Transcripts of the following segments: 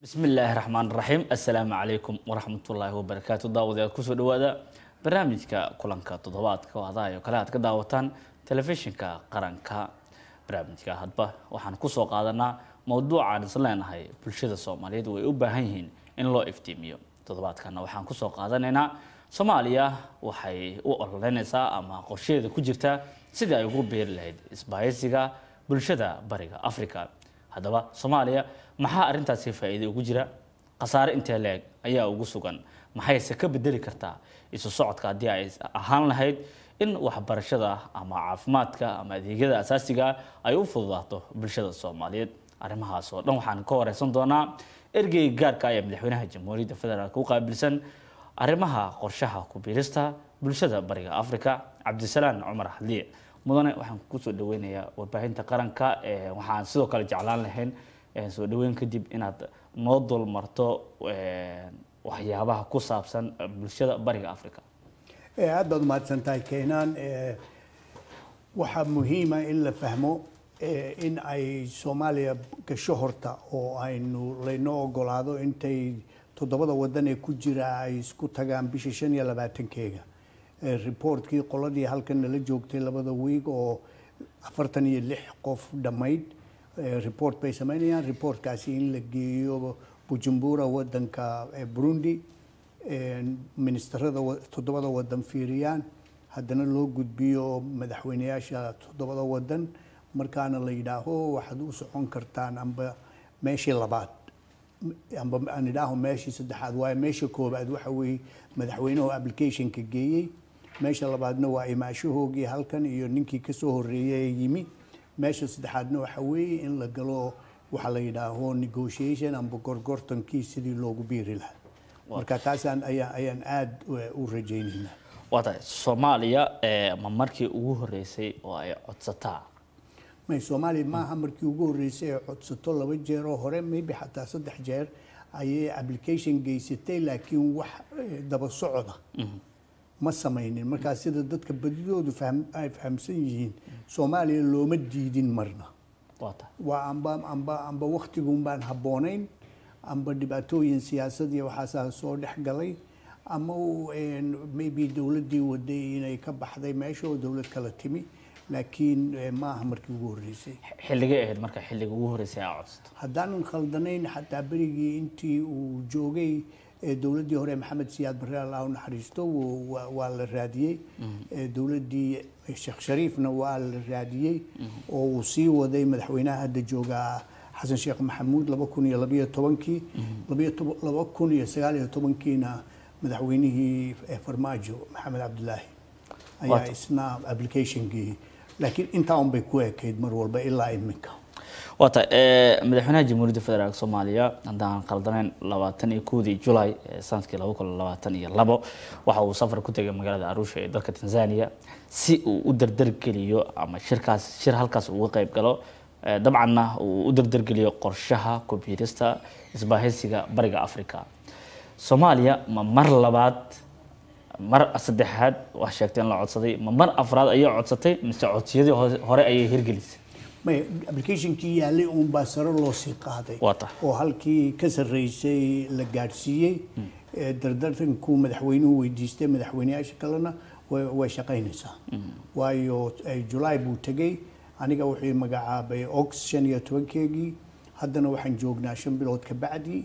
bismi illaahi raxmaan raxiim assalaamu calaykum waraxmatullaahi wabarakaatu daawadayaal kusoo dhawaada barnaamijka kulanka toddobaadka oo hadaha oo kale aad ka daawataan telefishinka qaranka barnaamijka hadba waxaan kusoo qaadanaa mowduucaan is leenahay bulshada soomaaliyeed way u baahan yihiin in loo iftiimiyo toddobaadkana waxaan kusoo qaadanaynaa soomaaliya waxay u ololeynaysaa ama qorsheeda ku jirtaa sidii ay ugu beeri lahayd isbahaysiga bulshada bariga africa haddaba soomaaliya maxaa arrintaasi faa'iido ugu jira khasaare intee leeg ayaa ugu sugan maxayse ka bedeli kartaa isu socodka haddii ay ahaan lahayd in waxbarashada ama caafimaadka ama adeegyada asaasiga ay u fududaato bulshada soomaaliyeed arrimahaas oo dhan waxaan ka wareysan doonaa ergeyga gaarka ee madaxweynaha jamhuuriyadda federaalk u qaabilsan arrimaha qorshaha ku biirista bulshada bariga africa cabdisalaan cumar xadliye mudane waxaan kusoo dhaweynayaa warbaahinta qaranka waxaan sidoo kale jeclaan lahayn soo dhaweyn kadib inaad noo dulmarto waxyaabaha ku saabsan bulshada bariga africa aad baad umahadsan tahay keenaan waxaa muhiima in la fahmo in ay soomaaliya gasho horta oo aynu laynoo ogolaado intay toddobada wadan ee ku jira ay isku tagaan bisha shan iyo labaatankeega reportkii qoladii halkan nala joogtay labada wiig oo afartan iyo lix qof dhammayd report bay sameynayaan reportkaasi in la geeyo bujumbura wadanka burundi ministerada toddobada wadan fiiriyaan haddana loo gudbiyo madaxweyneyaasha toddobada wadan markaana la yidhaaho waxaad u socon kartaan amba meeshii labaad amba aan idhaaho meeshii saddexaad waayo meesha koobaad waxa weeye madaxweynuhu applicationka geeyey meesha labaadna waa imaashahoogii halkan iyo ninkii kasoo horeeyay ee yimi meesha saddexaadna waxa weeye in la galo waxa la yidhaaho negotiation amba gorgortankii sidii loogu biiri lahaa marka taasaan ayaa ayaan aada u rajaynaynaa waa tahay soomaaliya ma markii ugu horeysay oo ay codsataa may soomaaliya maaha markii ugu horreysay ay codsato laba jeer oo hore maybe xataa saddex jeer ayay application geysatay laakiin wax daba socda ma samaynin markaa sida dadka badidoodu ay fahamsan yihiin soomaaliya looma diidin marna waa amba amba amba waktigun baan habboonayn amba dhibaatooyin siyaasad iyo waxaasaa soo dhex galay ama maybe dowladdii waday inay ka baxday meesha oo dowlad kala timi laakiin maaha markii ugu horreysay xilligay ahayd marka xilliga ugu horreysay aa codsato haddaanan khaldanayn xataa berigii intii uu joogay dowladdii hore maxamed siyaad barre allah u naxariisto waa la raadiyey dowladdii sheekh shariifna waa la raadiyey oo uu sii waday madaxweynaha hadda joogaa xasan sheekh maxamuud laba kun iyo labayo tobankii laba kun iyo sagaal iyo tobankiina madaxweynihii farmaajo maxamed cabdilaahi ayaa isna applicationkii laakiin intaa un bay ku ekayd mar walba ilaa iminka waa tahay madaxweynaha jamhuuriyadda federaalk soomaaliya haddaan khaldanayn labaatan iyo kowdii julay sanadkii laba kun labaatan iyo labo waxa uu safar ku tegay magaalada arusha ee dalka tanzania si uu u dardargeliyo ama shirkaas shir halkaas uga qayb galo dabcanna uu u dardargeliyo qorshaha kubiirista isbaahaysiga bariga africa soomaaliya ma mar labaad mar saddexaad wax sheegtay in la codsaday ma mar afraad ayay codsatay mise codsiyadii hore ayay hirgelisay may applicationkii yaalay uun baa sare loo sii qaaday Waa tahay. oo halkii ka sarreysay la gaadhsiiyey dardartankuu madaxweynuhu weydiistay madaxweyneyaasha kalena way way shaqaynaysaa waayo julaay buu tegey aniga wuxuu magacaabay ox shan iyo tobankeegii haddana waxaan joognaa shan bilood ka bacdi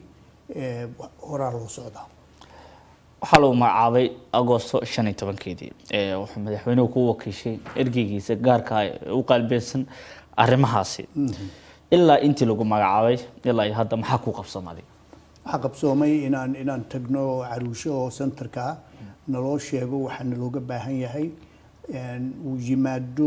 horaa loo socdaa waxaa lagu magacaabay agosto shan iyo tobankeedii wuxuu madaxweynuhu ku wakiishay ergeygiisa gaarka ah ee u qaalbeysan arrimahaasi ilaa intii lagu magacaabay ilaa iyo hadda maxaa ku qabsamaaday waxaa qabsoomay inaan inaan tagno caruusho oo centerka ah naloo sheego waxaa nalooga baahan yahay uu yimaado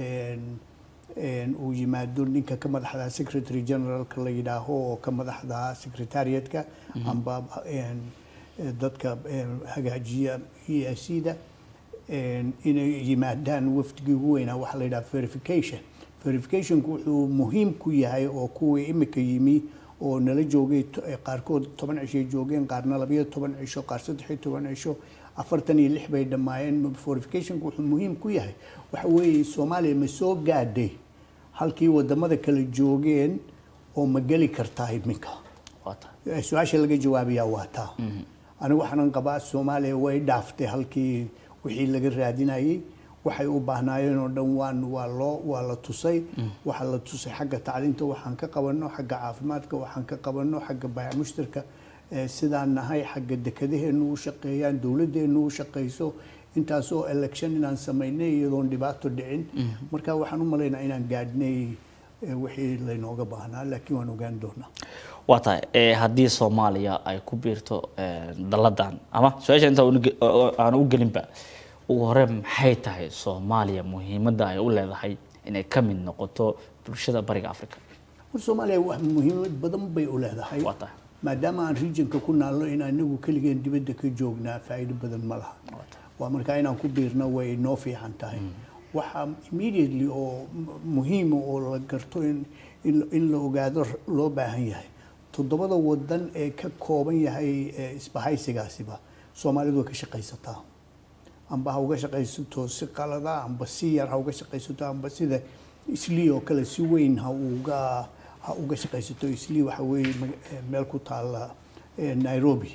uu yimaado ninka ka madaxda secretary generalka la yidhaaho oo ka madaxda secretariatka amba dadka hagaajiya e s da inay yimaadaan wafdigii ugu weynaa waxaa la yidhaha verification verificationku wuxuu muhiim ku yahay oo kuwii imika yimi oo nala joogay qaarkood toban cishay joogeen qaarna labayo toban cisho qaar saddex iyo toban cisho afartan iyo lix bay dhammaayeen verificationku wuxuu muhiim ku yahay waxa weeye soomaaliya ma soo gaadhay halkii wadamada kala joogeen oo ma geli kartaa iminka Eh, su-aasha laga jawaabayaa waa taa anigu waxaanan qabaa soomaaliya way dhaaftay halkii wixii laga raadinayay waxay u baahnaayeen oo dhan waan waa loo waa la tusay waxaa la tusay xagga tacliinta waxaan ka qabanno xagga caafimaadka waxaan ka qabanno xagga baayac mushtarka eh, sidaan nahay xagga dekadaheenu u shaqeeyaan dowladdeenu u shaqeyso intaasoo election inaan samaynay iyadoon dhibaato dhicin marka waxaan u malaynaa inaan gaadhnay eh, wixii laynooga baahnaa laakiin waan ogaan doonaa waa tahay ee haddii soomaaliya ay ku biirto ee, dalladan ama su-aasha inta aan u gelinba ugu hore maxay tahay soomaaliya muhiimadda ay u leedahay inay ka mid noqoto bulshada bariga africa war soomaaliya wax muhiimad badan bay u leedahay waa tahay maadaama aan regionka ku naalno in anagu keligeen dibadda ka joognaa faa'iido badan ma laha waa markaa inaan ku biirno way noo fiican tahay waxaa immediately oo mu- muhiima oo la garto in in- in la ogaado r- loo baahan yahay toddobada wadan ee ka kooban yahay ee isbahaysigaasiba soomaalidu way ka shaqaysataa amba ha uga shaqaysato si qalada amba si yar ha uga shaqaysato amba sida islii oo kale si weyn ha uga ha uga shaqaysato islii waxa weeye mag- eh, meel ku taala eh, nairobi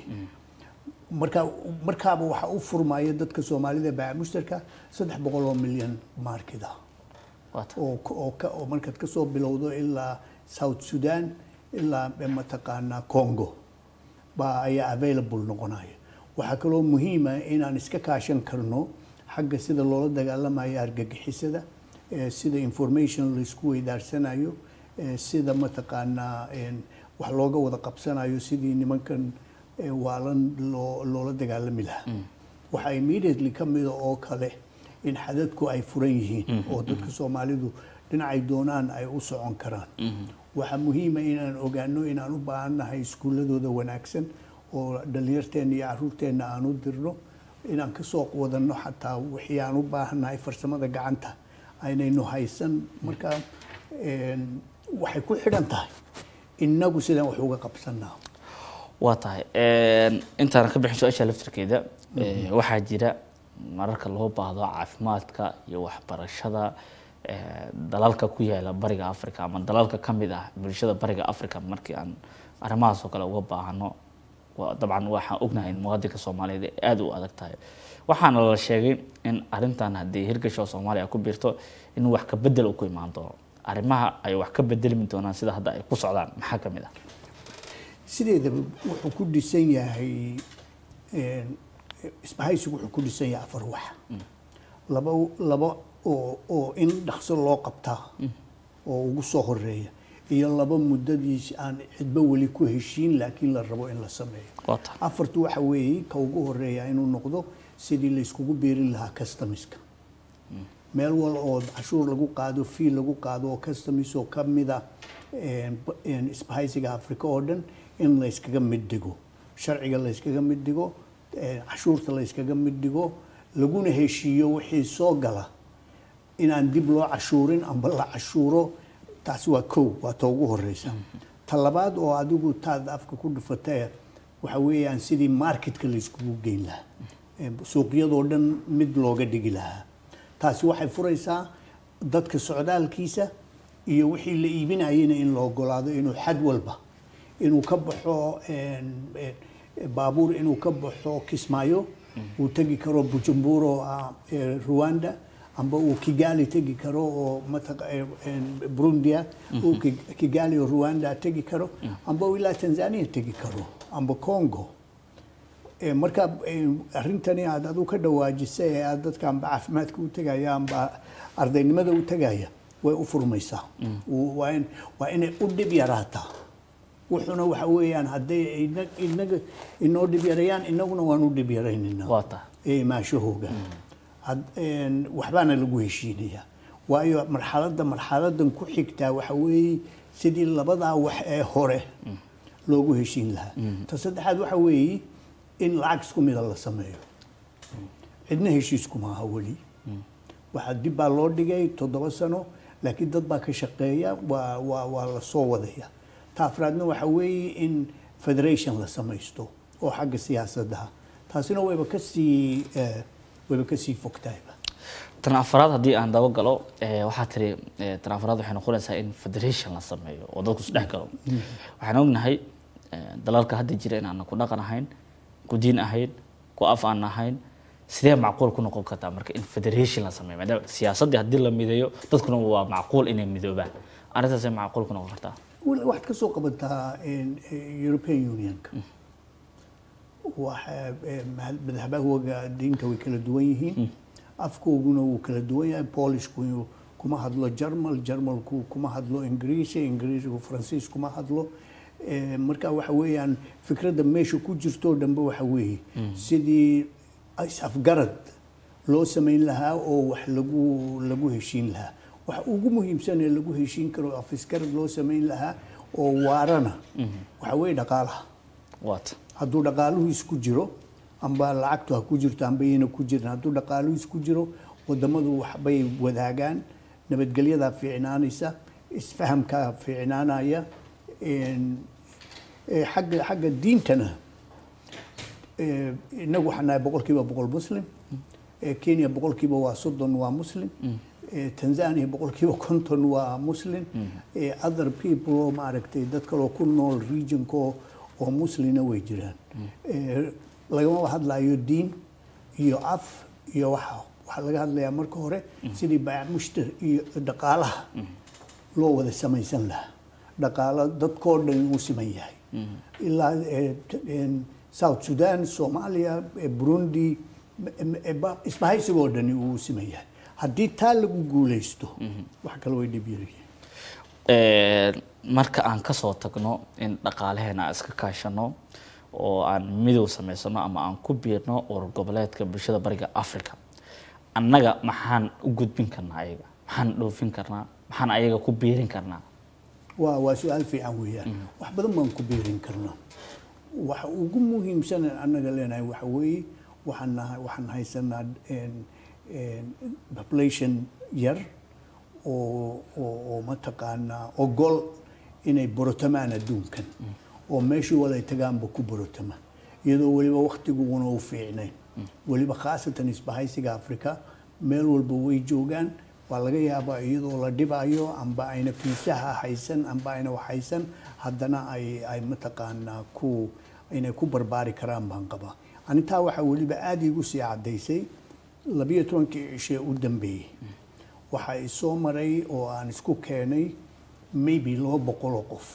marka markaaba waxaa u furmaya dadka soomaalida baaca mushtarka saddex boqol oo milyan markida waa tahay oo ka- oo ka- oo markaad ka soo bilowdo ilaa south sudan ilaa mataqaanaa congo baa ayaa available noqonaya waxaa kaloo muhiima inaan iska kaashan karno xagga sida loola dagaalamayo argagixisada eh, sida information laisku weydaarsanayo eh, sida mataqaanaa een, wax looga wada qabsanayo sidii nimankan eh, waalan loo loola dagaalami lahaa waxaa immediately ka mida oo kale in xadadku ay furan yihiin oo dadka soomaalidu dhinacay doonaan ay u socon karaan waxaa muhiima inaan ogaano inaan u baahannahay iskuuladooda wanaagsan oo dhallinyarteenna iyo caruurteenna aan u dirno inaan ka soo wadanno xataa wixii aan u baahannahay farsamada gacanta aynaynu haysan marka een, waxay ku xidhan tahay innagu sidaan wax uga qabsanaa waa tahay intaan ka bixin su-aasha laftirkeeda ee, waxaa jira mararka loo baahdo caafimaadka iyo waxbarashada ee, dalalka ku yaala bariga africa ama dalalka ka mid ah bulshada bariga africa markii aan arrimahaas oo kale uga baahano waa- dabcan waxaan ognahay in muwaadinka soomaaliyeed ay aada u adag tahay waxaana la sheegay in arrintan haddii hirgasho soomaaliya ku biirto in wax ka bedel uu ku imaan doono arrimaha ay wax ka bedelmi doonaan sida hadda ay ku socdaan maxaa ka mid ah sideedaba wuxuu ku dhisan yahay een, isbahaysigu wuxuu ku dhisan yahay afar wax laba laba oo oo in dhaqso loo qabtaa oo ugu soo horeeya iyo laba muddadiis aan cidba weli ku heshiin laakiin la rabo in la sameeyo waa tahay afartu waxa weeye ka ugu horeeya inuu noqdo sidii la iskugu biirin lahaa customiska meel wal oo cashuur lagu qaado fii lagu qaado oo customis oo ka mida een, b- een, isbahaysiga afrika oo dhan in la iskaga mid dhigo sharciga la iskaga mid dhigo een, cashuurta la iskaga mid dhigo laguna heshiiyo wixii soo gala inaan dib loo cashuurin amba la cashuuro taasi waa kow waa ta ugu horeysa ta labaad oo adigu taad afka ku dhufatay waxa weeyaan sidii marketka la iskugu geyn lahaa Ee, suuqyadoo dhan mid looga dhigi lahaa taasi waxay furaysaa dadka socdaalkiisa iyo wixii la iibinayena in la ogolaado inuu xad walba inuu ka baxo een, een, baabuur inuu ka baxo kismaayo uu tegi karo bujumbura oo ah ee, rwanda amba uu kigali tegi karo oo mataqa- ee, een, burundia uu Ki- kigali oo rwanda tegi karo amba uu ilaa tanzania tegi karo amba congo Ee, marka ee, arrintani aad adu ka dhawaajisay ee aad dadka amba caafimaadka u tegaya amba ardaynimada u tegaya way u furmaysaa Uu- waa in- waa inay u dhib yaraataa wuxuuna waxa weeyaan hadday ina- inaga inoo dhib yarayaan inaguna waan u dhib yaraynaynaa waa tahay ee imaanshahooga Had- een, waxbaana lagu heshiinayaa waayo marxaladda marxaladan ku xigtaa waxa weeye sidii labadaa wax ee hore loogu heshiin lahaa ta saddexaad waxa weeye in lacag isku mida la sameeyo cidna heshiisku maaha weli waxaa dib baa loo dhigay toddoba sano laakiin dad baa ka shaqeeya waa waa waa la soo wadaya ta afraadna waxa weeye in federation la samaysto oo xagga siyaasadaha taasina wayba kasii eh, wayba kasii fogtahayba tan afaraad haddii aan daba galo eh, waxaa tiri eh, tan afaraad waxay noqonaysaa in federation la sameeyo oo dadku isdhex galo waxaan ognahay eh, dalalka hadda jira in aanan ku dhaqan ahayn ku diin ahayn ku af aan ahayn sidee macquul ku noqon kartaa marka in federation la sameeyo maadaama siyaasaddii haddii la mideeyo dadkuna waa macquul inay midoobaan arrintaasay macquul ku noqon kartaa Wal- waxaad ka soo qabataa een, eh, European Unionka waxa eh, mahad- madaxbahooga diinta way kala duwan yihiin afkooguna wuu kala duwan yahay polishku kuma hadlo jarmal jarmalku kuma hadlo ingiriisi ingiriisigu faransiis kuma hadlo Eh, marka waxa weeyaan fikradda meesha ku jirtoo dhanbe waxa weeye sidii is-afgarad loo samayn lahaa oo wax lagu lagu heshiin lahaa waxa ugu muhiimsan ee lagu heshiin karo afisgarad loo samayn lahaa oo waarana waxa weeye dhaqaalaha waata hadduu dhaqaaluhu isku jiro amba lacagtu ha ku jirto amba yayna ku jirin hadduu dhaqaaluhu isku jiro wadamadu waxbay wadaagaan nabadgelyadaa fiicnaanaysa isfahamkaa fiicnaanaya een, eh, xagga xagga diintana eh, inagu waxaan nahay boqolkiiba boqol muslim Eh, kenya boqolkiiba waa soddon waa muslim Eh, tanzania boqolkiiba konton waa muslim Eh, other people oo maaragtay dad kaloo ku nool regionka oo oo muslina way jiraan Eh, lagama hadlayo diin iyo af iyo waxa waxaa laga hadlayaa marka hore sidii baayac mushtar iyo dhaqaalaha loo wada samaysan lahaa dhaqaalo dadkoo dhan uu siman yahay ilaa eh, t- een, south sudan soomaaliya eh, burundi m- m- ba- isbahaysigoo dhani uu siman yahay haddii taa lagu guulaysto wax kale way dhib yaryihiin Een, marka aan kasoo tagno in dhaqaalaheena aan iska kaashano oo aan midow samaysano ama aan ku biirno urur goboleedka bulshada bariga africa annaga maxaan u gudbin karnaa ayaga maxaan dhoofin karnaa maxaan ayaga ku biirin karnaa waa waa su-aal fiican weeyaan wax badan baan ku biirin karnaa waxa ugu muhiimsan ee annaga leenahay waxa weeye waxaan nahay waxaan haysanaa een- een population yar oo oo oo mataqaanaa ogol inay borotamaan adduunkan oo meeshii wala ay tagaanba ku borotama iyadoo weliba waktiguguna u fiicnayn weliba khaasatan isbahaysiga afrika meel walba way joogaan waa laga yaabaa iyadoo la dhibayo amba ayna fiisaha haysan amba ayna wax haysan haddana ay ay mataqaanaa ku inay ku barbaari karaan baan qabaa anintaa waxaa weliba aada iigu sii caddaysay labiyo tobankii cishee u dambeeyey waxaa i soo maray oo aan isku keenay maybe laba boqol oo qof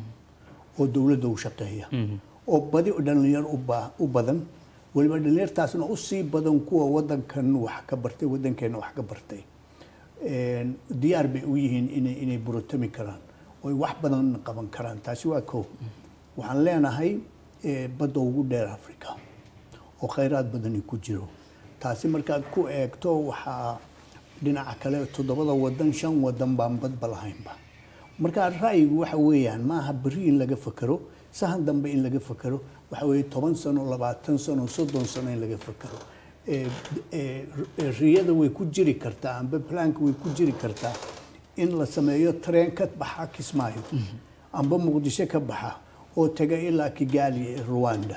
oo dowladda u shaqeeya oo badi dhalinyar u ba- u badan weliba dhalinyartaasna u sii badan kuwa wadankan wax ka bartay wadankeena wax ka bartay Een, diyaar bay u yihiin inay inay burotami karaan oy wax badan qaban karaan taasi waa kow waxaan leenahay eh, badda ugu dheer africa oo khayraad badani ku jiro taasi markaad ku eegto waxaa dhinaca kale toddobada wadan shan wadan baan badba lahaynba marka ra'yigu waxa weeyaan maaha berri in laga fakero sahan dambe in laga fakero waxa weeye toban sano labaatan sano soddon sano in laga fakero Eh, eh, riyada way ku jiri kartaa amba planka way ku jiri kartaa in la sameeyo tareen ka baxa kismaayo amba muqdisho ka baxa oo taga ilaa kigali ee rwanda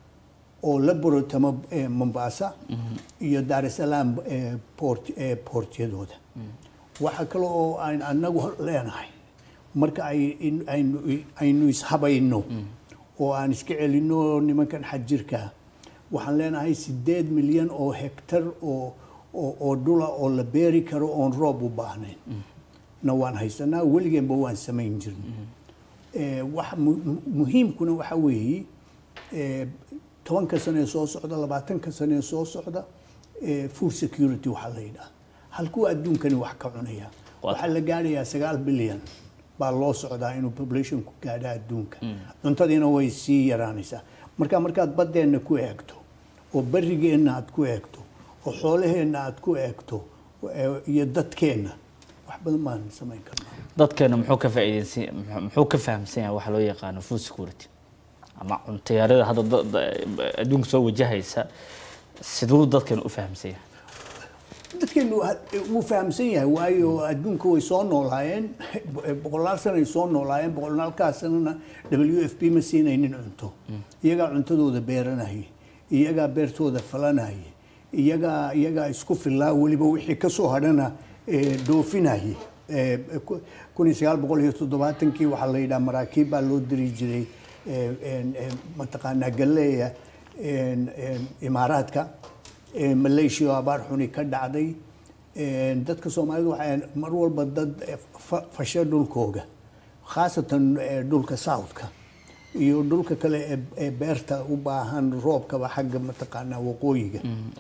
oo la borotamo eh, mombasa iyo dar es salaam eh, port eh, portyadooda waxa kale oo aan anagu leenahay marka ay in- aynu aynu ishabayno oo aan iska celino nimankan xajirka waxaan leenahay sideed milyan oo hektar oo oo oo dhula oo la beeri karo oon roob u baahnayn na waan haysanaa weligeenba waan samayn jirnay Eh, wax mu- mu- muhiimkuna waxa weeye eh, tobanka sano ee soo socda labaatanka sano ee soo socda eh, food security waxaa la yidhaha halkuu adduunkani wax ka cunaya waxaa la gaadhayaa sagaal bilyan baa loo socdaa inuu populationku gaadha adduunka cuntadiina way sii yaraanaysaa marka markaad baddeenna ku eegto oo barigeenna aad ku eegto oo xoolaheenna aad ku eegto eh, iyo dadkeenna wax badan baan samayn karnaa dadkeena muxuu ka faa'iideysan muxuu- muxuu ka fahamsan yahay waxa loo yaqaano food security ama cunto yarida hadda da- da- adduunka soo wajahaysa siduu dadkeena u fahamsan yahay dadkeenu ha- wuu fahamsan yahay waayo adduunka way soo noolaayeen boqolaal sana ay soo noolaayeen boqolaalkaas sanana w f p ma siinaynin cunto iyagaa cuntadooda beeranayay iyagaa beertooda falanayay iyagaa iyagaa isku filaa weliba wixii ka soo hadhana eh, dhoofinayay Eh, ku- kun iyo sagaal boqol iyo toddobaatankii waxaa la yidhaha maraakiib baa loo diri jiray eh, en- en mataqaanaa galleeya en- en imaaraadka eh, malaysia oo abaar xuni ka dhacday En dadka soomaalida waxay mar walba dad eh, fa- fasha dhulkooga khaasatan eh, dhulka southka iyo dhulka kale ee- ee beerta u baahan roobkaba xagga mataqaanaa waqooyiga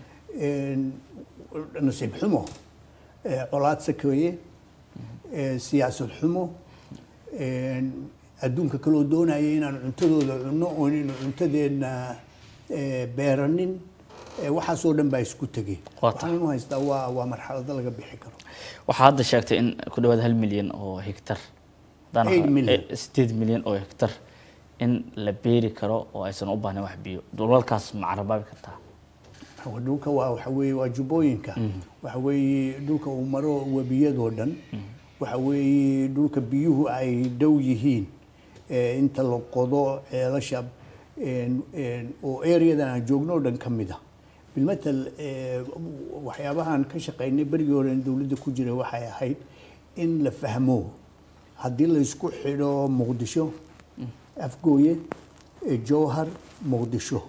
En, nasiib xumo eh, colaad sakeeye eh, siyaasad xumo en, adduunka kaloo doonaya inaan cuntadooda cunno oon inu cuntadeedna eh, beeranin eh, waxaasoo dhan baa isku tegay Waa tahay. waxaan u haystaa waa waa marxalado laga bixi karo waxaa hadda sheegtay in ku dhawaad hal milyan oo hektar haddaan Eight ahaa- million. eh, sideed milyan oo hektar in la beeri karo oo aysan u baahnayn wax biyo dhulalkaas ma carabaabi kartaa Waa dhulka waa waxa weeye waa jubbooyinka waxa weeye dhulka uu maro webiyadoo dhan waxa weeye dhulka biyuhu ay dhow yihiin ee inta la qodo ceelasha een- een, oo areadan aan joogno oo dhan ka mid ah bilmatal ee, waxyaabahan ka shaqaynay berigii hore in dowladda ku jiray waxay ahayd in la fahmo haddii la isku xidho muqdisho afgooye ee jowhar muqdisho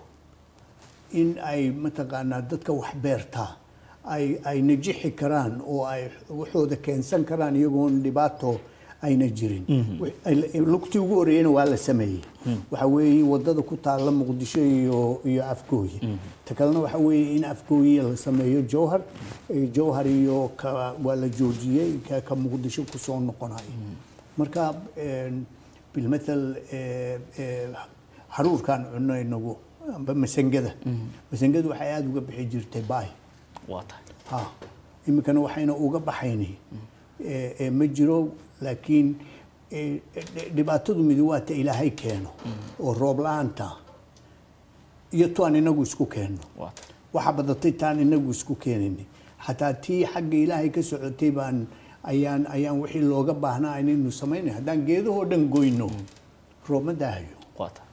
in ay mataqaanaa dadka wax beertaa ay ay najixi karaan oo ay waxooda keensan karaan iyagoon dhibaato ayna jirin Wix- ay- lugtii ugu horreeyena waa la sameeyey waxa weeye wadada ku taalla muqdisho iyo iyo afgooye ta kalena waxa weeye in afgooye la sameeyo jowhar Eh, jowhar iyo ka waa la joojiyey ka ka muqdisho kusoo noqonayo marka een, bilmatal eh, eh, haruurkaan cunno inagu amba masangada masangadu waxay aada uga bixi jirtay baay waa tahay ha iminkana waxayna uga baxayni Eh, eh, ma jiro laakiin eh, eh, dhibaatadu midi waa ta ilaahay keeno oo roob la-aanta iyo tuaan inagu isku keenno waa tahay waxa badatay taan inagu isku keenini xataa tii xagga ilaahay ka socotay baan ayaan ayaan wixii looga baahnaa inaynu samaynay haddaan geedahoo dhan goyno roob ma daahayo waa tahay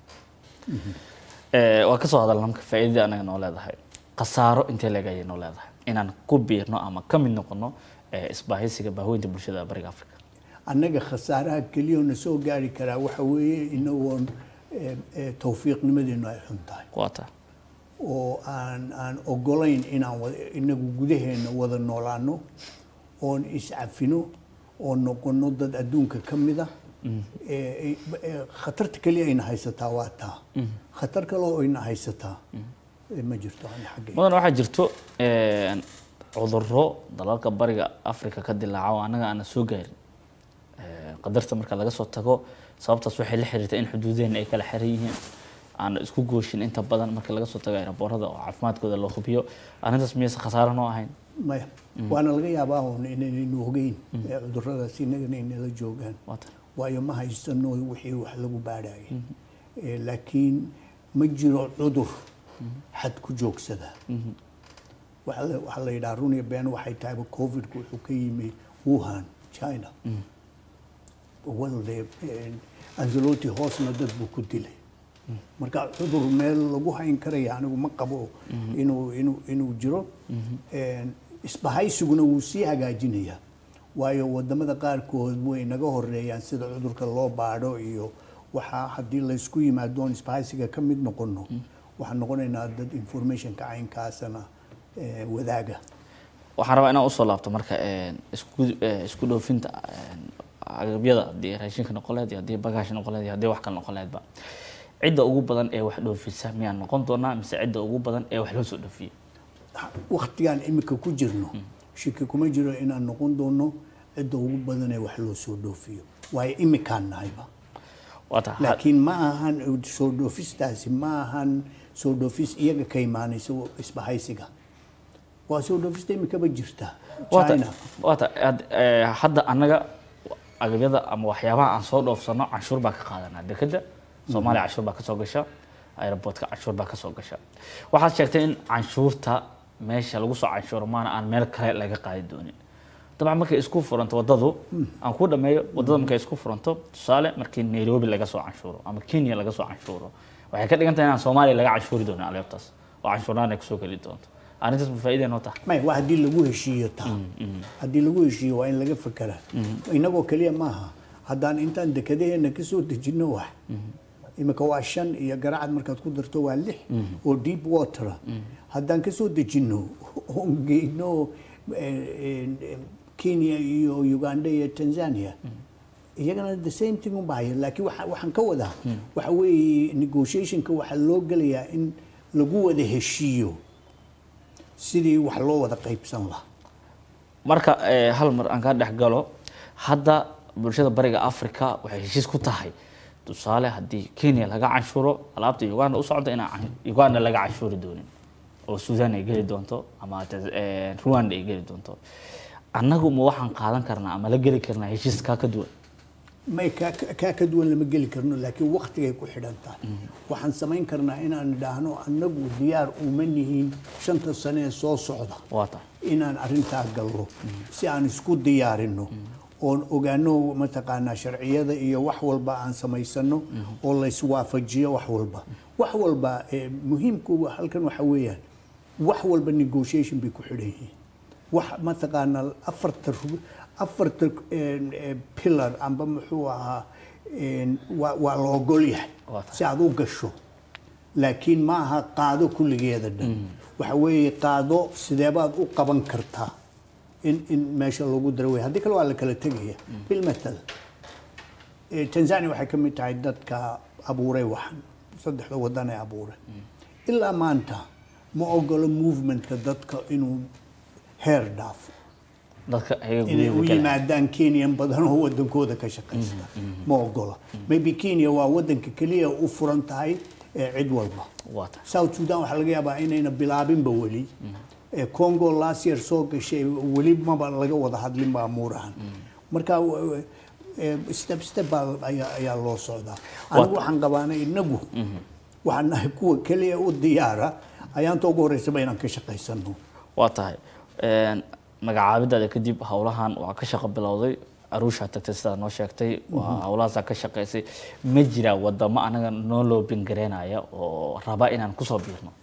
Eh, waa kasoo hadalna marka faa'iidadii anaga noo leedahay khasaaro intee leeg ayay noo leedahay inaan ku biirno ama ka mid noqono eh, isbaahaysiga baahoynta bulshada bariga africa annaga khasaaraha keliyoo na soo gaari karaa waxa weeye inagoon eh, eh, tawfiiqnimadeenu ay xun tahay waa tahay oo aan aan ogolayn inaan wada- inagu gudaheena wada noolaano oon iscafino oo noqono dad adduunka ka mida Eh, eh, khatarta keliya ayna haysataa waa taa khatar kale oo ayna haysataa eh, ma jirto ani xaggayga mudan waxaa jirto eh, cudurro dalalka bariga africa ka dilaaca oo annaga aana soo gaarin Eh, qadarta marka laga soo tago sababtaas waxay la xiriirtaa in xuduudeena ay kala xiran yihiin aan isku gooshin inta badan marka laga soo tago aeroboorada oo caafimaadkooda loo hubiyo arrintaas miyaysa khasaaro noo ahayn maya waana laga yaabaa un inaynaynu ogeyn eh, cudurradaas inagana inala joogaan waa tahay waayo ma haysano wixii wax lagu baadhayay Eh, laakiin ma jiro cudur xad ku joogsada waxaa la- waxaa la yidhaha run iyo been waxay tahayba covidku wuxuu ka yimi wuhan china walde anzaloti hoosna dad buu ku dilay marka cudur meel lagu hayn karaya anigu ma qabo inuu inuu inuu jiro En, isbahaysiguna wuu sii hagaajinayaa waayo wadamada qaarkood way naga horeeyaan sida cudurka loo baadho iyo waxaa haddii laysku yimaado oon isbahaysiga ka mid noqono waxaan noqonaynaa dad informationka caynkaasana eh, wadaaga waxaan rabaa inaan usoo laabto marka eh, isku eh, isku dhoofinta eh, agabyada haddii raashinka noqon lahayd iyo haddii bagaash noqon lahayd iyo haddii wax kale noqon lahaydba cidda ugu badan ee wax dhoofisa miyaan noqon doonaa mise cidda ugu badan ee wax loo soo dhoofiyo waktigaan imika ku jirno shiki kuma jiro inaan noqon doono cidda ugu badan ee wax loo soo dhoofiyo waayo imikaan nahayba waa tahay laakiin ma ahan soo dhoofistaasi ma ahan soo dhoofis iyaga ka imaanaysa isbahaysiga waa soo dhoofista imikaba jirta waata china waata had- eh, hadda annaga agabyada ama waxyaabaha aan soo dhoofsano canshuur baa ka qaadanaa dekeda soomaaliya canshuur baa kasoo gasha aeroboortka canshuur baa kasoo gasha waxaad sheegtay in canshuurta meesha lagu soo canshuuro maana aan meel kale laga qaadi doonin dabcan markay isku furanto wadadu aan ku dhameeyo wadada markay isku furanto tusaale markii nairobi laga soo canshuuro ama kenya laga soo canshuuro waxay ka dhigan tahay inaan soomaaliya laga canshuuri doonin aleebtaas oo canshuuraan ay kusoo geli doonto arrintaas ma faa'iida noo tahay may waa haddii lagu heshiiyo taa haddii lagu heshiiyo waa in laga fekeraa inagoo keliya maaha haddaan intaan dekadaheena ka soo dejinno wax imika waa shan iyo garacad markaad ku darto waa lix oo deep watera haddaan ka soo dejinno oon geyno kenya iyo uganda iyo tanzania iyagana the same thing u bahaya laakiin waxaan ka wadaa waxa weeye negotiationka waxaa loo gelayaa in lagu wada heshiiyo sidii wax loo wada qaybsan lahaa marka hal mar aan kaa dhex galo hadda bulshada bariga africa waxay heshiis ku tahay tusaale haddii kenya laga canshuuro alaabta uganda u socda inaan uganda laga canshuuri doonin oo sudan ay geli doonto ama rwanda ay geli doonto annagu ma waxaan qaadan karnaa ama la geli karnaa heshiis kaa ka duwan may kaa ka duwan lama geli karno laakiin waktigay ku xidhan tahay waxaan samayn karnaa inaan idhaahno annagu diyaar uma nihiin shanta sane ee soo socda waa tahay inaan arrintaa gallo si aan isku diyaarino oon ogaano mataqaanaa sharciyada iyo wax walba aan samaysano oo layswaafajiyo wax walba wax walba muhiimku halkan waxa weeyaan wax walba negotiation bay ku xidhan yihiin wax mataqaanaa afarta afarta pillar amba muxuu ahaa waa la ogol yahay si aad u gasho laakiin ma aha qaado kulligeeda dhan waxa weeye qaado sideebaad u qaban kartaa in in meesha lagu daro wey haddii kale waa la kala tegaya bilmatal tanzania waxay ka mid tahay dadka abuuray waxan saddexda wadan ee abuuray ilaa maanta ma ogolo movementka dadka inuu heer dhaafo dadka ayaga inay u guryaha kale yimaadaan kenyan badan oo wadankooda ka shaqaysta ma ogola maybe kenya waa wadanka keliya u furan tahay ee cid walba waa tahay south sudan waxaa laga yaabaa inayna bilaabinba weli ee congo last year soo gashay weli maba laga wada hadlin ba amuurahan marka w- ee, step step baa ayaa ayaa loo socdaa anigu waxaan qabaanay inagu waxaan nahay kuwa keliya u diyaara ayaanta ugu horeysaba inaan ka shaqaysano waa tahay Een, magacaabidaada kadib howlahan waa ka shaqo bilowday aruusha tagtay sidaa noo sheegtay waa howlahaasaa ka shaqaysay ma jira wadamo anaga noo loobin gareynaya oo raba inaan kusoo biirno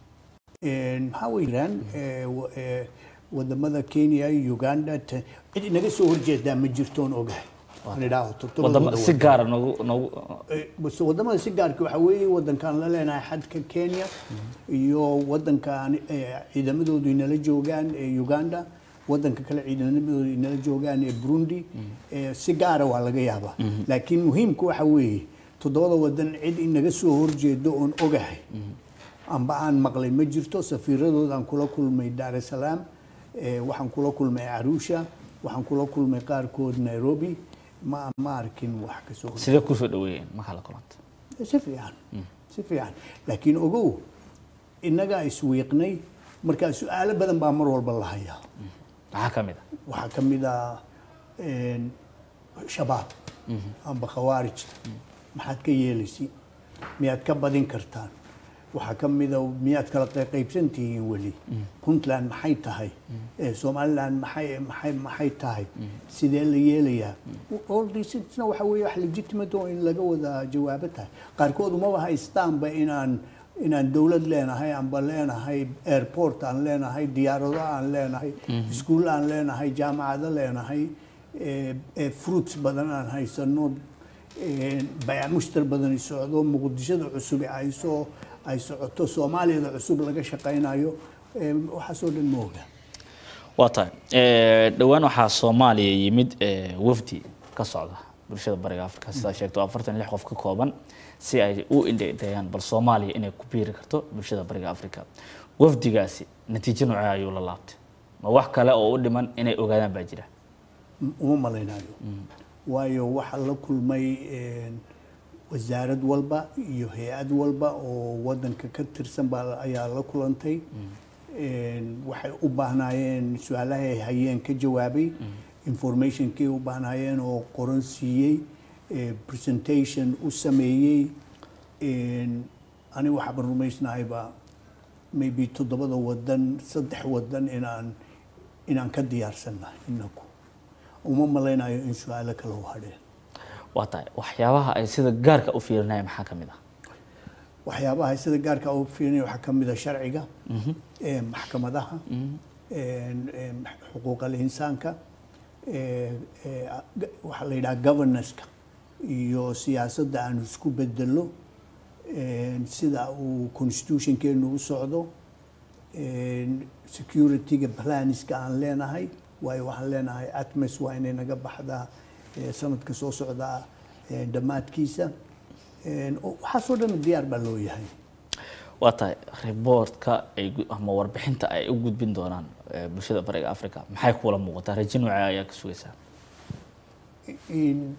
Een, maxaa way jiraan ee, wa- ee, wadamada kenya uganda ta- cid inaga soo horjeedaa ma jirtoon ogahay aan idhaaho toddobada wadamo si wadan. gaara noogu noogu Eh, bas wadamada si gaarka waxaa weeye wadankaan la leenahay xadka kenya iyo wadankaan eh, ciidamadoodu inala joogaan ee uganda wadanka kale ciidamadoodu inala joogaan ee burundi Eh, si gaara waa laga yaabaa laakiin muhiimku waxa weeye toddobada wadan cid inaga soo horjeedo oon ogahay amba aan maqlay ma jirto safiiradoodaan kula kulmay dar es salaam eh, waxaan kula kulmay arusha waxaan kula kulmay qaarkood nairobi ma ma arkin wax ka soo horjeeda. sidee kusoo dhaweeyeen markaa la kulanta si fiican si fiican laakiin ogow innagaa iswiiqnay markaa su-aalo badan baa mar walba la hayaa maxaa ka mid a waxaa ka mid ah een, shabaab amba khawaarijta maxaad ka yeelaysiin miyaad ka badin kartaan waxaa ka mid a miyaad kala qey- qaybsan tihiin weli puntland maxay tahay Eh, somaliland maxay maxay maxay tahay sidee la yeelayaa all these things-na waxa weeye wax legitimate oo in laga wada jawaabo tahay qaarkood umaba haystaanba inaan inaan dowlad leenahay amba leenahay airport aan leenahay diyaarado aan leenahay iskuul aan leenahay jaamacado leenahay eh, eh, fruits badan aan haysano eh, bayac mushtar badan ay socdo muqdishada cusub ay soo ay socoto soomaaliyada cusub laga shaqaynayo eh, waxaasoo dhan ma oga waa tahay Eh, dhowaan waxaa soomaaliya yimid eh, wafdi ka socda bulshada bariga afrika sidaa sheegto afartan iyo lix qof ka kooban si ay u indheeyaan bal soomaaliya inay ku biiri karto bulshada bariga afrika wafdigaasi natiijo noocee ayuu la laabtay ma wax kale oo u dhiman inay ogaadaan baa jira uma malaynayo waayo waxaa la kulmay een, wasaarad walba iyo hay-ad walba oo wadanka ka tirsan baa ayaa la kulantay Een, waxay u baahnaayeen su-aalahay hayeen ka jawaabay informationkii u baahnaayeen oo qoran siiyey eh, presentation u sameeyey Een, ani waxaaban rumaysnahayba maybe toddobada wadan saddex wadan inaan inaan ka diyaarsannahay inaku uma malaynayo in su-aalo kale u hadheen waa tahay waxyaabaha ay sida gaarka u fiirinayaan maxaa ka mid ah waxyaabaha sida gaarka u fiirinaya waxaa ka mid a sharciga ee maxkamadaha een, een, xuquuqal insaanka ee, ee, ga- waxaa la yidhaha governance-ka iyo siyaasadda aan isku bedelo een, sida uu constitutionkeenu u socdo een, securityga planiska aan leenahay waayo waxaan leenahay atmes waa inay naga baxdaa ee, sanadka soo socda ee, dhammaadkiisa Een, oo- waxaasoo dhan diyaar baa loo yahay waa tahay riboortka ay gu- ama warbixinta ay u gudbin doonaan eh, bulshada bariga africa maxay kuula muuqataa rajo noocee ayaa ka sugaysaa In-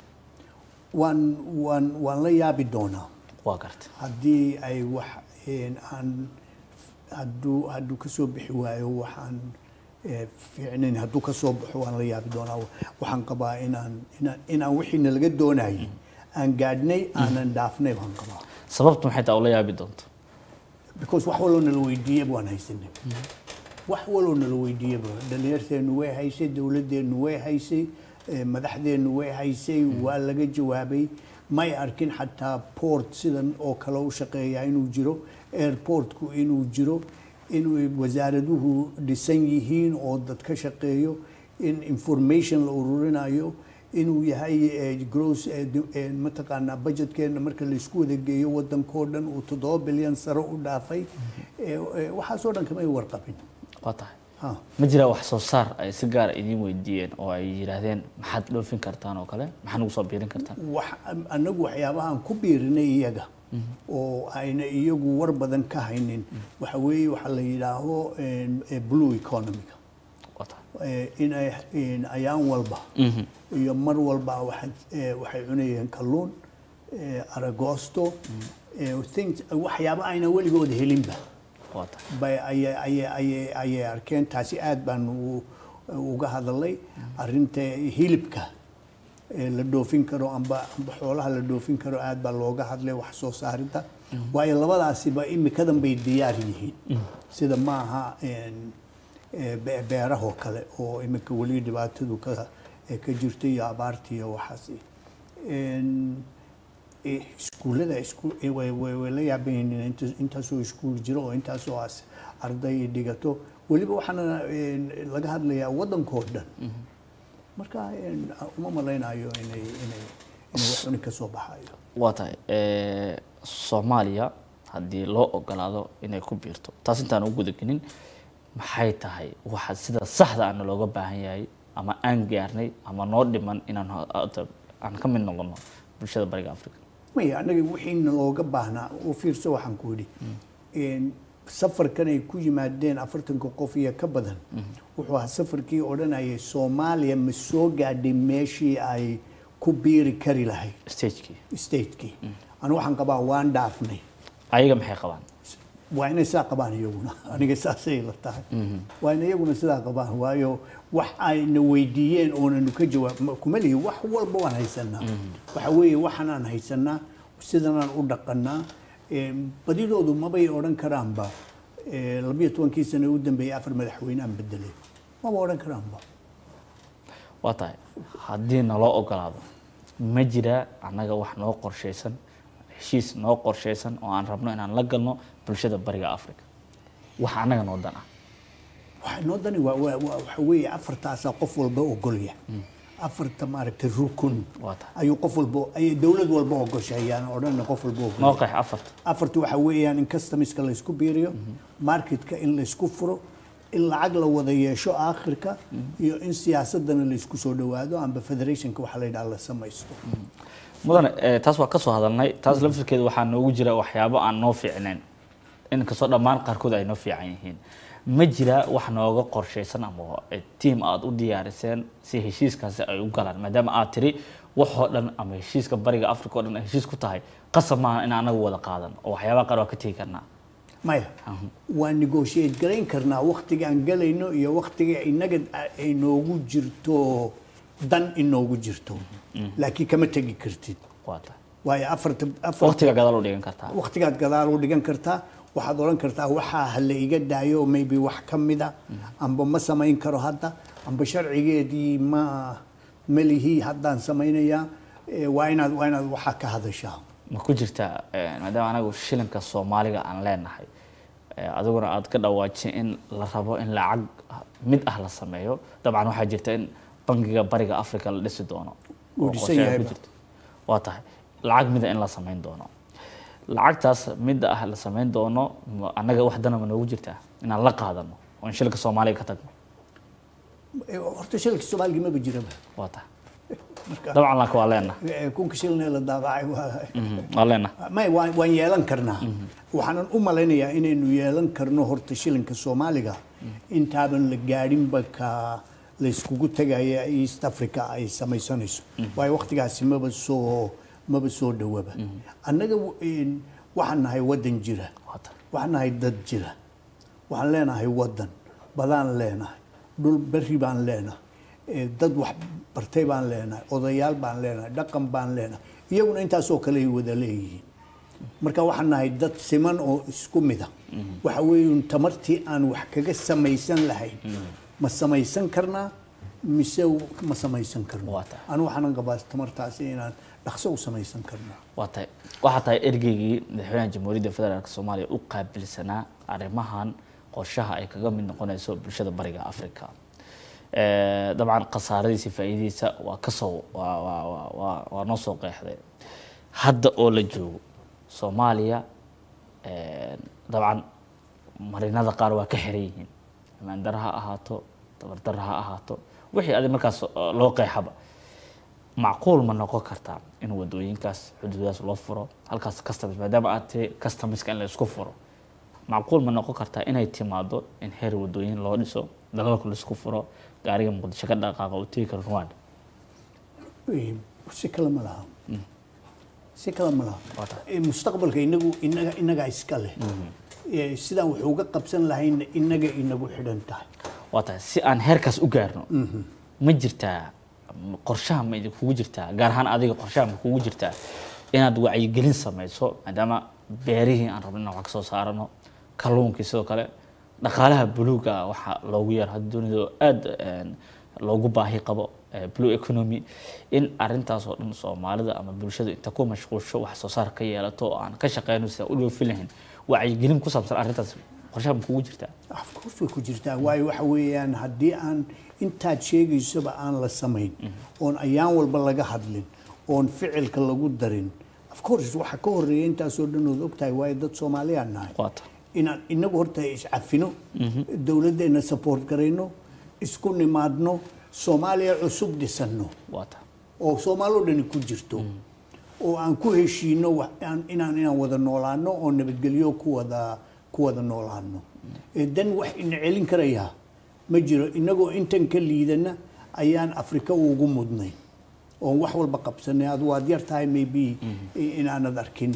waan waan waan la yaabi doonaa waa garta haddii ay wax een, aan hadduu hadduu ka soo bixi waayo waxaan eh, fiicnayn hadduu ka soo baxo waan la yaabi doonaa waxaan qabaa inaan inaan inaan wixiina laga doonayay aan gaadhnay aanan dhaafnay baan qabaa sababtu maxay taa ula yaabi doonto because wax waloo nala weydiiyaba waan haysanay wax waloo nala weydiiyaba dhalinyarteenu way haysay dowladdeenu way haysay eh, madaxdeenu way haysay waa laga jawaabay may arkin xataa port sidan oo kale u shaqeeya inuu jiro airportku inuu jiro in wasaaraduhu dhisan yihiin oo dad ka shaqeeyo in information la ururinayo inuu yahay eh, gross eh, di- eh, mataqaanaa budgetkeena marka laisku wada geeyo wadankoo dhan uu toddoba bilyan sare u dhaafay Eh, eh, waxaasoo dhan kamay warqabin waa tahay Ha. ma jiraa wax soo saar ay si gaara idiin weydiiyeen oo ay yidhaahdeen maxaad dhoofin kartaan oo kale maxaad nagu soo biirin kartaan wax anagu waxyaabahaan ku biirinay iyaga oo ayna iyagu war badan ka haynin waxa weeye waxa la yidhaaho een, eh, blue economiga waa tahay Eh, inay in ayaan walba iyo mar walba waxay eh, waxay cunayeen kalluun eh, aragosto eh, things waxyaabo ayna weligood helinba waa tahay bay ayay ayay ayay ayay arkeen taasi aad baan u- uga hadalay arrinta hilibka ee la dhoofin karo amba amba xoolaha la dhoofin karo aad baa looga hadlay wax soo saarinta waayo labadaasiba imikadan bay diyaar yihiin sida maaha een, ee, be- beerahoo kale oo imika weli dhibaatadu ka ee ka jirto iyo abaarta iyo waxaas Een, eh, iskuullada isku eh, way way way la yaaban yihiin inta- intaasoo iskuul jiro oo intaasoo as arday dhigato weliba waxaana een, laga hadlayaa waddankoo dhan marka een, uma malaynayo inay inay inay wax cuni ka soo baxayo waa tahay eh, soomaaliya haddii loo ogolaado inay ku biirto taas intaan u gudagelin maxay tahay waxa sida saxda ana looga baahan yahay ama aan gaarnay ama noo dhiman inaan ho- hadda aan ka mid noqono bulshada bariga africa maya anaga wixiina looga baahnaa u fiirso waxaan ku yidhi Een, safarkan ay ku yimaadeen afartanka qof iyo ka badan wuxuu ahaa safarkii odhanayay soomaaliya ma soo gaadhay meeshii ay ku biiri kari lahayd stagekii statekii anu waxaan qabaa waan dhaafnay ayaga maxay qabaan waa inay saa qabaan iyaguna aniga saasay la tahay waa in iyaguna sidaa qabaan waayo wax ayna weydiiyeen oonanu ka jawaab ma- kuma lihi wax walba waan haysanaa waxa weeye waxanaan haysanaa sidanaan u dhaqanaa Een, badidoodu mabay odhan karaanba ee, labiyo tobankii sano u dambeeyey afar madaxweyne aan bedelay maba odhan karaanba waa tahay haddii naloo ogolaado ma jiraa annaga wax noo qorshaysan heshiis noo qorshaysan oo aan rabno inaan la galno bulshada bariga africa wax annaga noo dan ah waxa noo dani waa waa- waa- waxa weeye afartaasaa qof walba ogolya afarta maaragtay rukun Waa tahay. ayuu qof walba ayay dowlad walba ogoshay ayaan odhan qof walba ogolya noo qeex afarta afarta waxa weeyaan in customiska la isku biiriyo marketka in la isku furo in lacag la wada yeesho aakhirka iyo in siyaasadana la isku soo dhawaado amba federationka waxa la yidhaha la samaysto mudane eh, taas waa ka soo hadalnay taas laftirkeeda waxaa noogu jira waxyaabo aan noo fiicnayn inkastoo dhammaan qaarkood ay noo fiican yihiin ma jira wax nooga qorshaysan ama eh, tiim aad u diyaariseen si heshiiskaasi ay u galaan maadaama aad tiri waxoo dhan ama heshiiska bariga africa oo dhan ay heshiis ku tahay qasab maaha in anagu wada qaadan oo waxyaabaha qaar waa ka tegi karnaa maya waan negotiate garayn karnaa waktigaan galayno iyo waktiga inaga ay noogu jirto dan inoogu jirto laakiin kama tegi kartid waa tahay waayo afarta afar waqtiga gadaal u dhigan kartaa waktigaad gadaal u dhigan kartaa waxaad odhan kartaa waxaa ha la iga daayo maybe wax ka mida amba ma samayn karo hadda amba sharcigeedii ma ma lihi haddaan samaynayaa Eh, waa inaad waa inaad waxaa ka hadashaa ma ku jirtaa eh, maadaama anagu shilinka soomaaliga aan leenahay eh, adiguna aad ka dhawaajin in la rabo in lacag mid ah la sameeyo dabcan waxaa jirta in bangiga bariga africa la dhisi doono Wuu oo dhisan qorshe ay ku yahayba. jirto. waa tahay lacag mida in la samayn doono lacagtaas midda ah la samayn doono ma- annaga wax dana ma noogu jirtaa inaan la qaadano oo in shilka soomaaliya ka tagno Eh, horta shilka soomaaliga maba jiraba waa tahay marka dabcan laakiin waa leenaha eh, kunka shilna la daabacay waa waa leenaha may waan waan yeelan karnaa waxaanan u malaynayaa inaynu yeelan karno horta shilinka soomaaliga intaaban la gaadhinba ka layskugu tegaya east africa ay samaysanayso waayo waqtigaasi maba soo maba soo dhowaba annaga w- een, waxaan nahay waddan jira waa tahay waxaan nahay dad jira waxaan leenahay waddan badaan leenahay dhul berri baan leenahay eh, dad wax bartay baan leenahay odayaal baan leenahay dhaqan baan leenahay iyaguna intaasoo kale ay wada leeyihiin marka waxaan nahay dad siman oo isku mida waxa weeye tamartii aan wax kaga samaysan lahayn ma samaysan karnaa mise ma samaysan karno Waa tahay. anu waxaanan qabaa tamartaasi inaan dhaqso u samaysan karno waa tahay waxaa tahay ergeygii madaxweynaha jamhuuriyadda federaalk soomaaliya u qaabilsanaa arrimahan qorshaha ay kaga mid noqonayso bulshada bariga africa Eh, dabcan khasaaradiisa faa'iidadiisa waa kasoo waa waa waa waa waa noo soo qeexday hadda oo la joogo soomaaliya eh, dabcan marinada qaar waa ka xiran yihiin amaandara ha ahaato tabardara ha ahaato wixii adi markaas eh, loo qeexaba macquul ma noqon kartaa in wadooyinkaas xuduudaas loo furo halkaas customs maadaama aad tahay customska in la isku furo macquul ma noqon kartaa inay timaado in heer wadooyin loo dhiso dalalka laisku furo gaariga muqdisho ka dhaqaaqa uu tegi karo rwanda Eh, si kale ma laha si kale ma laha Waa tahay. Eh, mustaqbalka inagu inaga inagaa iska leh Eh, sidaan wax uga qabsan lahayna inaga inagu xidhan tahay waa tahay si aan heerkaas u gaarno ma jirtaa m- qorshaha ma idinkugu jirtaa gaar ahaan adiga qorshaha ma kugu jirtaa inaad wacyigelin samayso maadaama beerihii aan rabno inaan wax ka soo saarano kalluunkii sidoo kale dhaqaalaha buluuga ah waxaa loogu yeero hadda dunida oo aada een, loogu baahi qabo eh, blue economy in arintaas oo dhan soomaalida ama bulshada inta ku mashquulsho wax soo saar ka yeelato oo aan ka shaqeyno sida u dhoofin lahayn wacyigelin ku saabsan arrintaas qorshaha ma kugu jirtaa of course way ku jirtaa waayo waxa weeyaan haddii aan intaad sheegaysaba aan la samayn oon ayaan walba laga hadlin oon ficilka lagu darin of course waxa ka horeeya intaasoo dhan ood ogtahay waayo dad soomaaliyaan nahay waata inaan inagu horta iscafino dowladdeena support garayno isku nimaadno soomaaliya cusub dhisanno waata oo soomaaloo dhani ku jirto oo aan ku heshiino wax- aan- inaan inaan wada noolaano oo nabadgelyo ku wada ku wada noolaano Eh, dan wax ina celin karayaa ma jiro inagoo intan ka liidana ayaan afrika ugu mudnay oon wax walba qabsanay ad waad yar tahay maybe i- inaanad arkin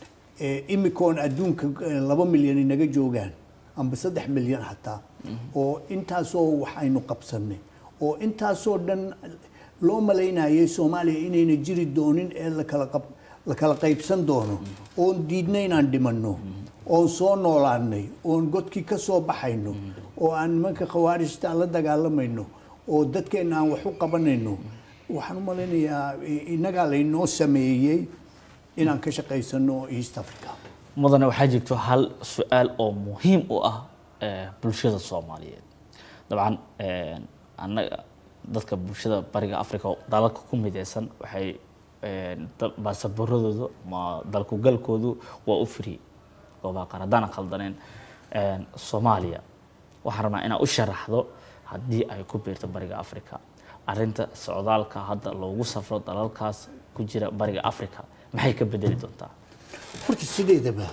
Eh, imikoon adduunka eh, laba milyan inaga joogaan amba saddex milyan xataa oo intaasoo wax aynu qabsanay oo intaasoo dhan loo malaynayay soomaaliya inayna jiri doonin ee lakala qab la kala qaybsan doono oon diidna inaan dhimanno oon soo noolaanay oon godkii ka soo baxayno oo aan nimanka khawaarijta aan la dagaalamayno oo dadkeenna aan wax u qabanayno waxaan u malaynayaa i- innagaa laynoo sameeyey inaan ka shaqaysano east africa mudane waxaa jirto hal su-aal oo muhiim u ah eh, bulshada soomaaliyeed dabcan eh, annaga dadka bulshada bariga africa oo dalalka ku mideysan waxay eh, da- baasaboorradooda ma dalkugalkoodu waa u free goobaha qaar haddaanan khaldaneen eh, soomaaliya waxaan rabnaa inaad u sharaxdo haddii ay ku biirto bariga africa arinta socdaalka hadda loogu safro dalalkaas ku jira bariga africa maxay ka bedeli doontaa horta sideedaba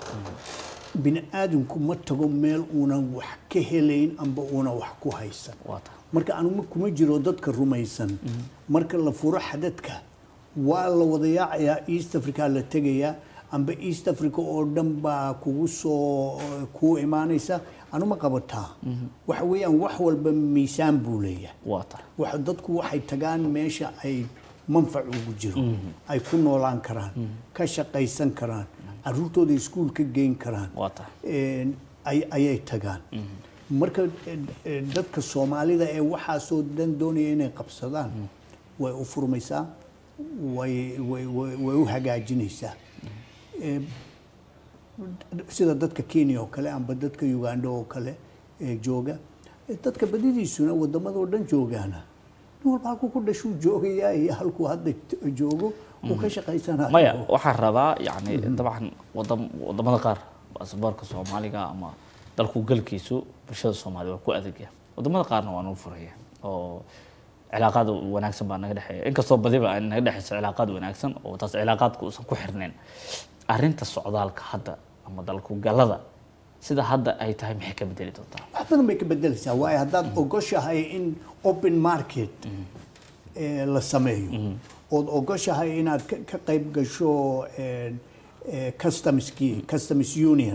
bini aadamku ma tago meel uunan wax ka helayn amba uunan wax ku haysan waata marka anugu kuma jiro dadka rumaysan marka la furo xadadka waa la wada yaacayaa east africa la tegayaa amba east africa oo dhan baa kugu soo kuu imaanaysa anuma qabataa waxa weeyaan wax walba miisaan buu leeyahay waata waxa dadku waxay tagaan meesha ay manfac ugu jiro ay ku noolaan karaan ka shaqaysan karaan caruurtooda iskuul ka geyn karaan waata een, ay- ayay tagaan marka eh, eh, dadka soomaalida ee waxaasoo dan doonaya inay qabsadaan way u furmaysaa way way way way u hagaajinaysaa Eh, sida dadka kenya oo kale amba dadka uganda oo kale ee jooga Eh, dadka badidiisuna wadamadoo dhan joogaana nin walba halkuu ku dhashuu joogayaa iyo halkuu hadda t- joogo uu ka shaqaysanayo maya waxaan rabaa yani dabcan wadam wadamada qaar baasaboorka soomaaliga ama dalku galkiisu bulshada soomaalida waa ku adagya wadamada qaarna waa nagu furaya oo cilaaqaad wanaagsan baa naga dhexeeya inkastoo badiba ay naga dhexeyso cilaaqaad wanaagsan oo taas cilaaqaadku uusan ku xirnayn arrinta socdaalka hadda ama dalku galada sida hadda ay tahay maxay ka bedeli doontaa wax badan bay ka bedelaysaa waayo haddaad ogoshahay in open market eh, la sameeyo ood ogoshahay inaad ka ka qayb gasho eh, eh, customskii customs union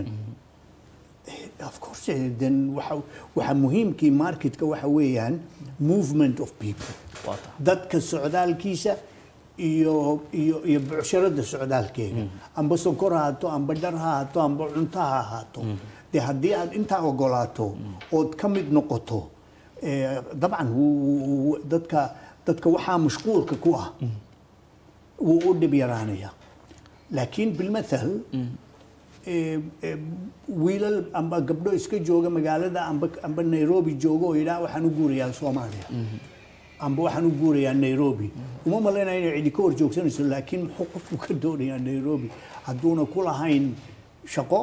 of course eh, then waxa waxa muhiimkii marketka waxa weeyaan movement of people waa tahay dadka socdaalkiisa iyo iyo iyo bucsharada socdaalkeega amba sokor ha ahaato amba dhar ha ahaato amba cunto ha ahaato dee haddii aad intaa ogolaato ood ka mid noqoto eh, dabcan wuu- wuu- wuu- dadka dadka waxaa mashquulka ku ah wuu u dhib yaraanaya laakiin bilmathal eh, eh, wiilal amba gabdho iska jooga magaalada amba amba nairobi jooga oo yidhaha waxaan u guurayaa soomaaliya amba waxaan u guurayaa nairobi uma malaynaya inay cidi ka hor joogsanayso laakiin muxuu qofku ka doonayaa nairobi hadduuna ku lahayn shaqo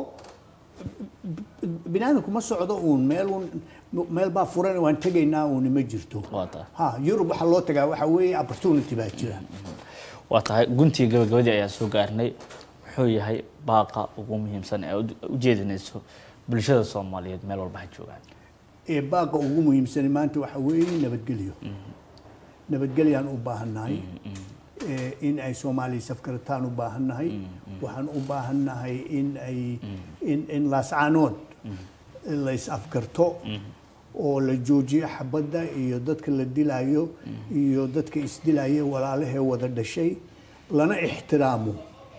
binaadamku ma socdo uun meel uun meel baa furan waan tegaynaa uun ma jirto waa tahay ha yurub waxaa loo tagaa waxaa weeye opportunity baa jira waa tahay guntii gabagabadii ayaa soo gaarnay muxuu yahay baaqa ugu muhiimsan ee u- u jeedinayso bulshada soomaaliyeed meel walba ha joogaan ee baaqa ugu muhiimsan maanta waxaa weeye nabadgelyo nabadgelyaan u baahannahay ee in ay soomaaliya safkarataan u baahannahay waxaan u baahannahay in ay in in laascaanood la is afgarto oo la joojiyo xabadda iyo dadka la dilayo iyo dadka isdilaya walaalahee wada dhashay lana ixtiraamo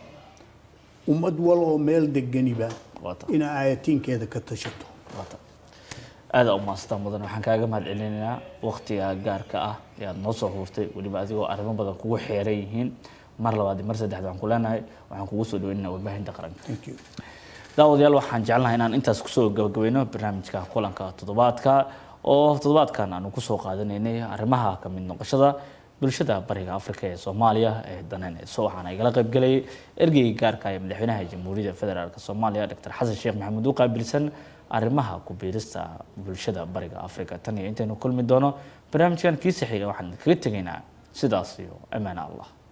ummad wal oo meel deganiba waa tahay inay aayatiinkeeda ka tashato waata aada u maastaan mudan waxaan kaaga mahad celinaynaa waqtiga gaarka ah ee aad noo soo huurtay weliba adigoo arrimo badan kugu xeeran yihiin mar labaad iyo mar saddexaad waxaan ku leenahay waxaan kugu soo dhaweynaynaa warbaahinta qaranka thank you daawadayaal waxaan jecelnahay inaan intaas kusoo gabagabayno barnaamijka kulanka toddobaadka oo toddobaadkan aanu kusoo qaadanaynay arrimaha ka mid noqoshada bulshada bariga afrika ee soomaaliya ee daneyneyso waxaana igala qaybgelayay ergeyga gaarka ee madaxweynaha jamhuuriyadda federaalk soomaaliya dr xasan sheekh maxamuud u qaabilsan arrimaha ku biirista bulshada bariga afrika tan iyo intaynu kulmi doono barnaamijkan kiisa xiga waxaan kaga tegaynaa sidaas iyo ammaan allah